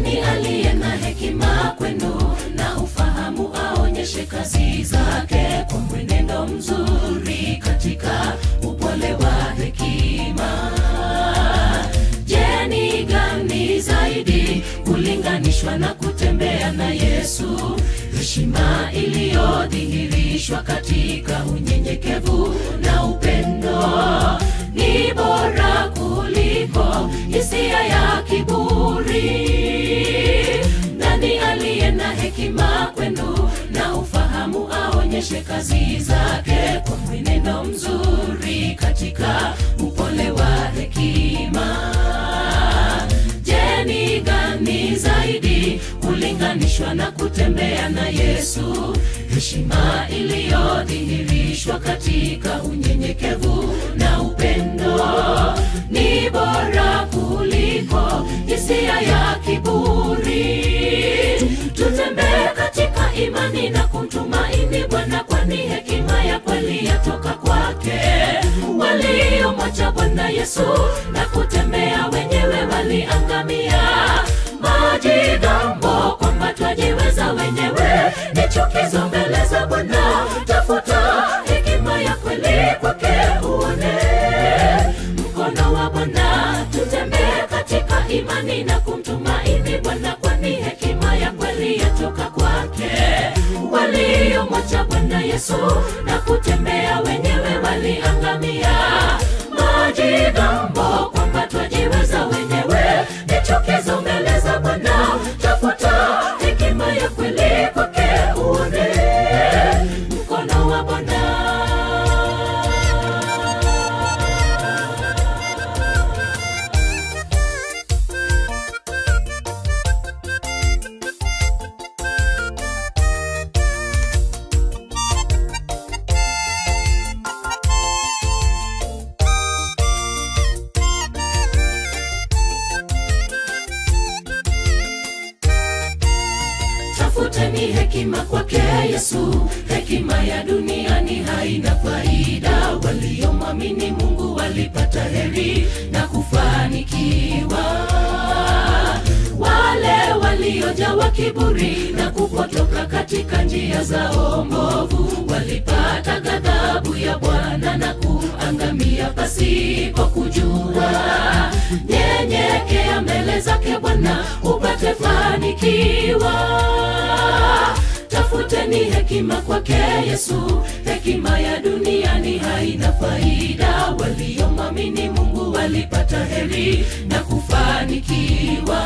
nani aliye na hekima kwenu na ufahamu aonyeshe kazi zake kwa mwenendo mzuri katika upole wa hekima je ni gani zaidi kulinganishwa na kutembea na yesu heshima iliyodhihirishwa katika unyenyekevu na upendo ni bora kuliko hisia ya kiburi nani aliye na hekima kwenu na ufahamu aonyeshe kazi zake kwa mwenendo mzuri katika upole wa hekima je ni gani zaidi kulinganishwa na kutembea na yesu heshima iliyodhihirishwa katika unyenyekevu na upendo ni bora kuliko hisia ya kiburi tutembee katika imani na kumtumaini bwana kwani hekima ya kweli yatoka kwake waliomwacha bwana yesu na kutembea wenyewe waliangamia majigambo kwamba twajiweza wenyewe ni chukizo mbele za bwana tafuta hekima ya kweli kwake uone mkono wa bwana tutembee katika imani na kumtumaini bwana kwani hekima ya kweli yatoka kwake waliomwacha bwana yesu na kutembea wenyewe waliangamia majigambo kwamba twajiweza wenyewe ni chukizo mbele za bwana tafuta hekima ya kweli kwake uone mkono wa bwana tafuteni hekima kwake yesu hekima ya duniani haina faida waliomwamini mungu walipata heri na kufanikiwa wale waliojawa kiburi na kupotoka katika njia zao mbovu walipata ghadhabu ya bwana na kuangamia pasipo kujua nyenyekea mbele zake bwana upate fanikiwa tafuteni hekima kwake yesu hekima ya duniani haina faida waliomwamini mungu walipata heri na kufanikiwa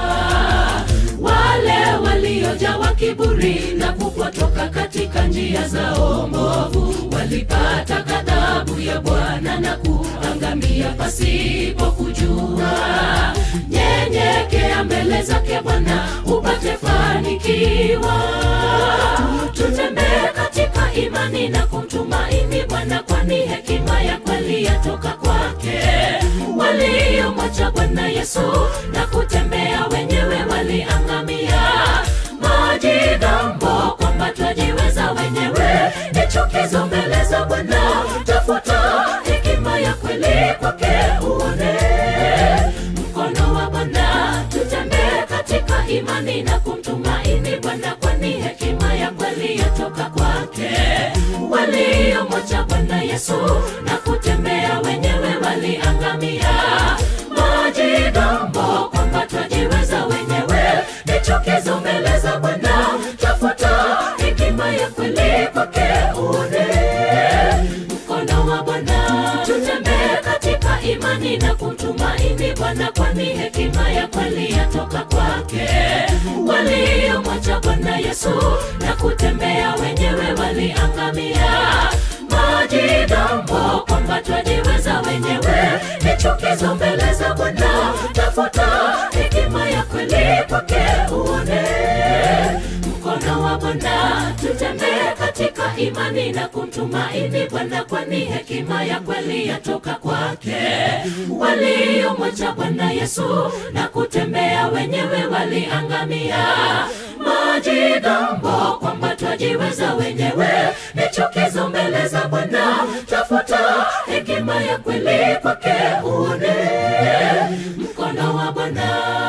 wale waliojawa kiburi na kupotoka katika njia zao mbovu walipata ghadhabu ya bwana na kuangamia pasipo kujua nyenyekea mbele zake bwana upate fanikiwa tutembee katika imani na kumtumaini bwana kwani hekima ya kweli yatoka kwake waliomwacha bwana yesu na kutembea wenyewe waliangamia majigambo kwamba twajiweza wenyewe ni chukizo mbele za bwana tafuta hekima ya kweli kwake uone mkono wa bwana tutembee katika imani na kumtumaini bwana kwani hekima ya kweli yatoka kwake waliomwacha bwana yesu na kutembea wenyewe waliangamia majigambo kwamba twajiweza wenyewe ni chukizo mbele za bwana tafuta hekima ya kweli kwake uone mkono wa bwana tutembee katika imani na kumtumaini bwana kwani hekima ya kweli yatoka kwake waliomwacha bwana yesu na kutembea wenyewe waliangamia majigambo kwamba twajiweza wenyewe ni chukizo mbele za bwana tafuta hekima ya kweli kwake uone mkono wa bwana tutembee katika imani na kumtumaini bwana kwani hekima ya kweli yatoka kwake waliomwacha bwana yesu na kutembea wenyewe waliangamia majigambo kwamba twajiweza wenyewe ni chukizo mbele za bwana tafuta hekima ya kweli kwake uone mkono wa bwana